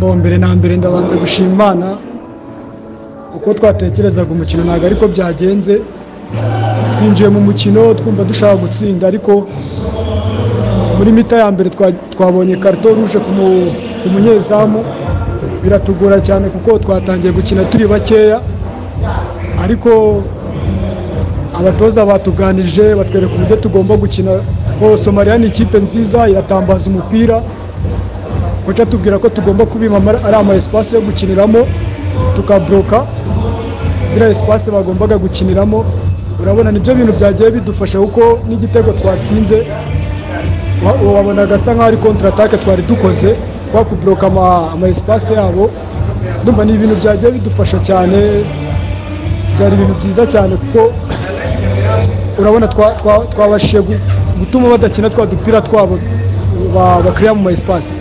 bo mbere na mbere ndabanza gushima imana uko twatekerezaga umukino ntabwo ariko byagenze twinjiye mu mukino twumva dushaka gutsinda ariko muri mita ya mbere twa- twabonye karito ruje ku mu- ku munyezamu biratugora cyane kuko twatangiye gukina turi bakeya ariko abatoza batuganirije batwereka uburyo tugomba gukina ko somaliya ni ikipe nziza iratambaza umupira koca atubwira ko tugomba kubima amara- ari ama esipasi yo gukiniramo tukabroka ziriya esipasi bagombaga gukiniramo urabona nibyo bintu byagiye bidufasha kuko n'igitego twatsinze wa- wabonaga asa nkaho ari kontra atake twari dukoze kwa kubloka ama, ama espace yabo ndumva ni ibintu byagiye bidufasha cyane byari ibintu byiza cyane kuko urabona twa- twa- twabashije gu- gutuma badakina twa dupira twabo ba- bakiriya mu ma espace